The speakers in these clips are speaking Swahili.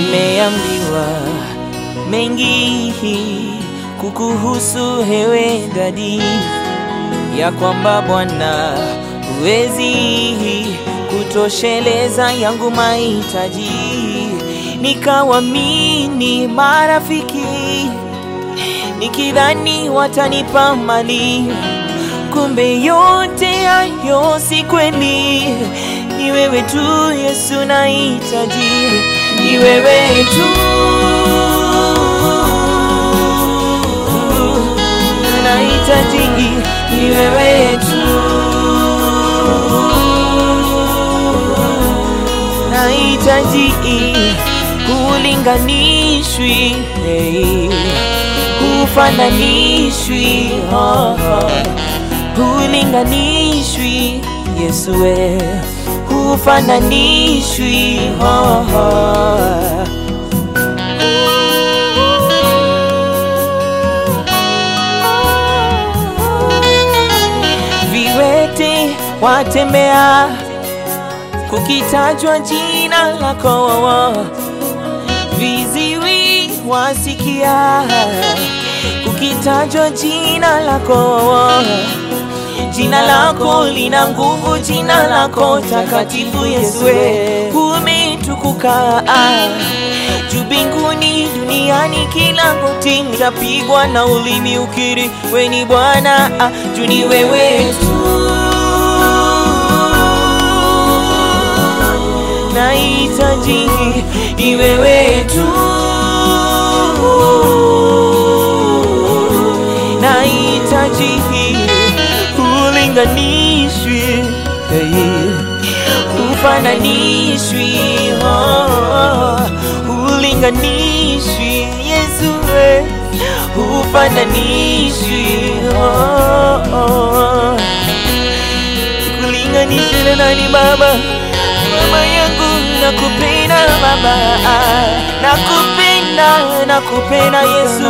Nimeambiwa mengi kukuhusu hewe dadi, ya kwamba Bwana huwezi kutosheleza yangu mahitaji. Nikawamini marafiki nikidhani watanipa mali, kumbe yote hayo si kweli. Ni wewe tu Yesu nahitaji, ni wewe tu nahitaji, ni wewe tu nahitaji, hulinganishwi hey hufananishwi, oh, oh. hulinganishwi Yesu we, hufananishwi oh, oh. Viwete watembea kukitajwa jina lako, viziwi wasikia kukitajwa jina lako. Jina lako lina nguvu, jina lako takatifu Yesu, umetukuka juu mbinguni, duniani, kila goti litapigwa na ulimi ukiri we ni Bwana, juu ni wewe tu nahitaji, ni wewe tu nahitaji hulinganishwi, hey, hufananishwi, oh, hulinganishwi Yesu, we, hufananishwi, oh, oh. Kulinganishwi na nani Baba? Mama yangu nakupenda Baba, nakupenda, nakupenda Yesu,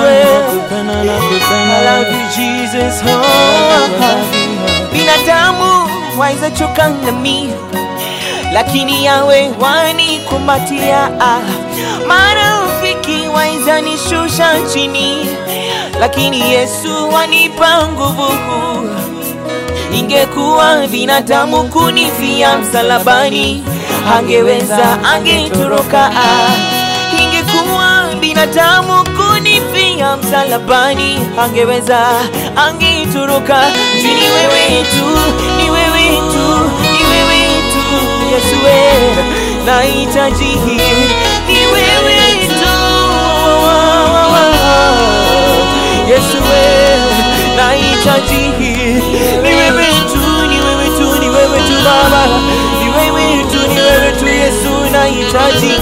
I love you Jesus, oh. Binadamu waweza choka nami, lakini yawe wanikumbatia. Marafiki waweza nishusha chini, lakini Yesu wanipa nguvu. Ingekuwa binadamu kunifia msalabani, angeweza angetoroka. Ingekuwa binadamu kunifia msalabani, angeweza angetoroka. Juu ni wewe tu, ni wewe tu, ni wewe tu Yesu, we nahitaji, ni wewe tu Yesu, we nahitaji, ni wewe tu, ni wewe tu, ni wewe tu Baba, ni wewe tu, ni wewe tu Yesu, nahitaji,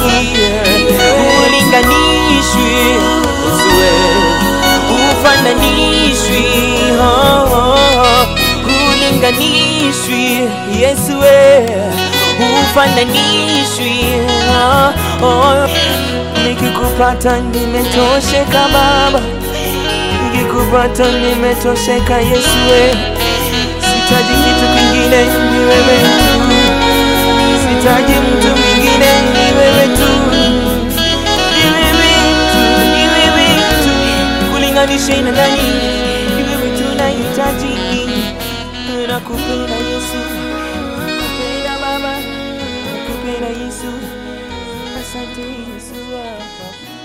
ulinganishwi Yesu, we ufananishwi, oh, oh, ulinganishwi Yesu, we ufananishwi, oh, oh. Nikikupata nimetosheka Baba, nikikupata nimetosheka Yesu, we sitaji kitu kingine, ni wewe tu, sitaji mtu mwingine, ni wewe tu, ni wewe tu, ni wewe tu, kulinganisha na nani? Ni wewe tu nahitaji, nakupenda Yesu, nakupenda Baba, nakupenda Yesu, asante Yesu.